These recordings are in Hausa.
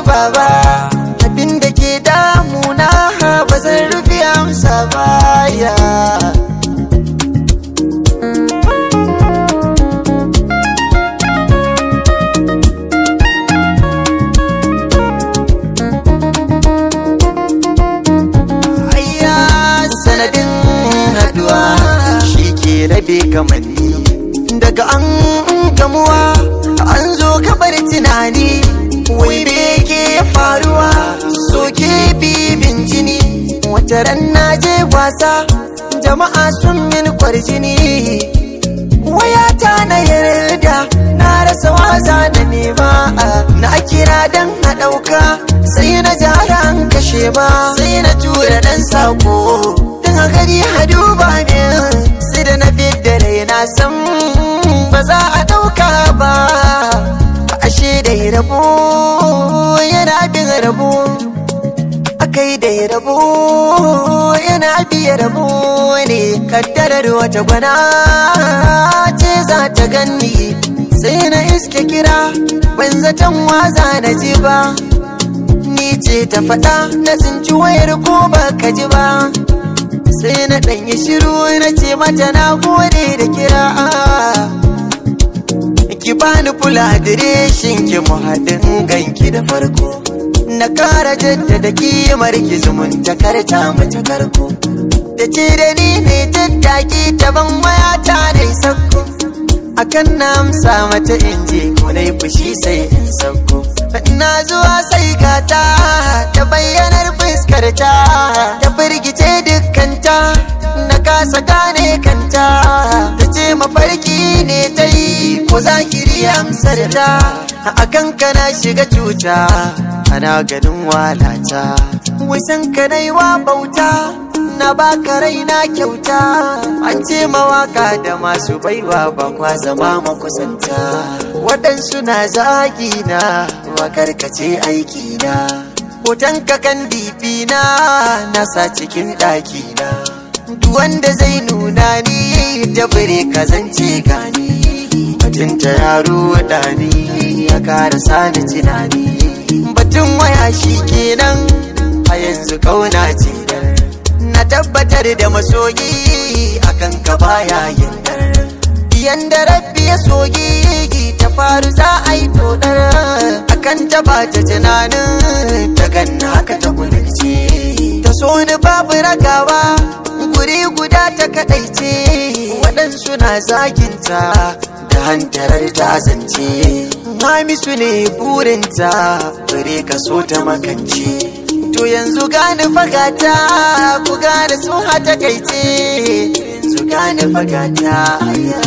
harba ba abin da ke damuna ba zan rufe amsa baya Ayya sanadin haduwa shi ke rabe kamanni daga an gamuwa an zo kabar tunani wai me ke faruwa soke bibin jini wata ran na je wasa jama'a sun min kwarjini wayata na yarda na rasa wasa na nema na kira dan a ɗauka sai na jara an kashe ba sai na tura dan sako tun a gari hadu ba ne sai da na fidda rai na san ba za a ɗauka ba ashe da rabo yana bin rabo akai da rabo yana biya rabo ne kaddarar wata gwana ce za ta ganni sai na iske kira ban zaton waza na ji ba ni ce ta faɗa na tsinci wayar ko ba ka ji ba sai na ɗanyi shiru na ce mata na gode da kira ki bani kula adireshin ki mu haɗin ganki da farko na ƙara jaddada kimar ki zumunta karta mata karko da ce da ni ne tattaki ta ban waya ta da sakko akan na amsa mata in je ko na yi fushi sai in sauko na zuwa sai gata ta bayyanar fuskarta ta firgice dukkanta na kasa gane kanta ta ce mafarki ne ta yi ko zahiri amsar ta a kanka na shiga cuta ana ganin walata wasan ka wa bauta na baka raina kyauta an ce mawaka da masu baiwa ba kwa zama makusanta waɗansu na zagi na makarkace aiki na hoton kakan dibi na nasa cikin ɗaki na wanda zai nuna ni da bire kazance gani batun ta yaro ɗani ya kara sani tunani batun waya shi kenan a yanzu kauna ce na tabbatar da masoyi akan ka baya yandar yanda rabbi ya soyi ta faru za a yi todar akan ta ba ta tunanin ta ganna haka ta kudurce ta so ni babu ragawa guri guda ta kadaice waɗansu na zaginta da hantarar ta zance Hamisu ne burinta bare ka so ta makance To yanzu gane fagata ku gane su hata kaice yanzu gane fagata aya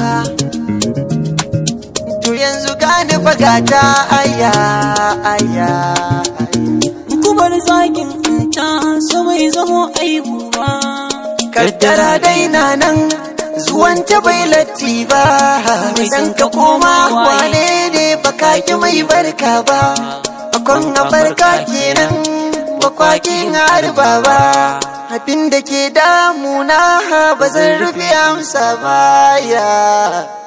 To yanzu gane fagata aya aya Kubar zagin ta so bai zamo aibu ba Kaddara dai na nan zuwan ta bai latti ba Idan ka koma wane ne baka ki mai barka ba Akon a farka kenan bakwakin harba ba abin da ke damuna ba zan rufe amsa baya